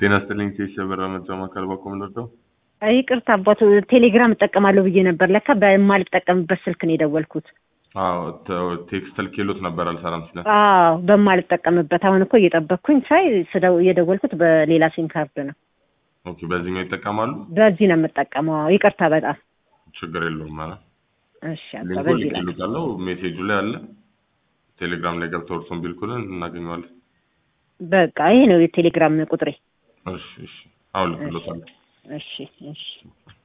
ጤና ይስጥልኝ ቴሽ የበራ መርጃ ማዕከል ባኮ ምንወደው ይቅርታ አባቱ ቴሌግራም እጠቀማለሁ ብዬ ነበር። ለካ በማልጠቀምበት ስልክ ነው የደወልኩት። አዎ ተ- ቴክስት ልኬሎት ነበር አልሰራም ሲለን አዎ በማልጠቀምበት አሁን እኮ እየጠበቅኩኝ ሳይ ስደው የደወልኩት በሌላ ሲም ካርድ ነው። ኦኬ በዚህኛው ይጠቀማሉ በዚህ ነው የምጠቀመው። አዎ ይቅርታ በጣም ችግር የለውም ማለት እሺ። አባ ሊንኩ በዚህ ላይ ልኬሎታለሁ ሜሴጁ ላይ አለ ቴሌግራም ላይ ገብተው እርሶን ቢልኩልን እናገኘዋለን በቃ ይሄ ነው የቴሌግራም ቁጥሬ። እሺ እሺ አሁን ልክሎታለሁ እሺ እሺ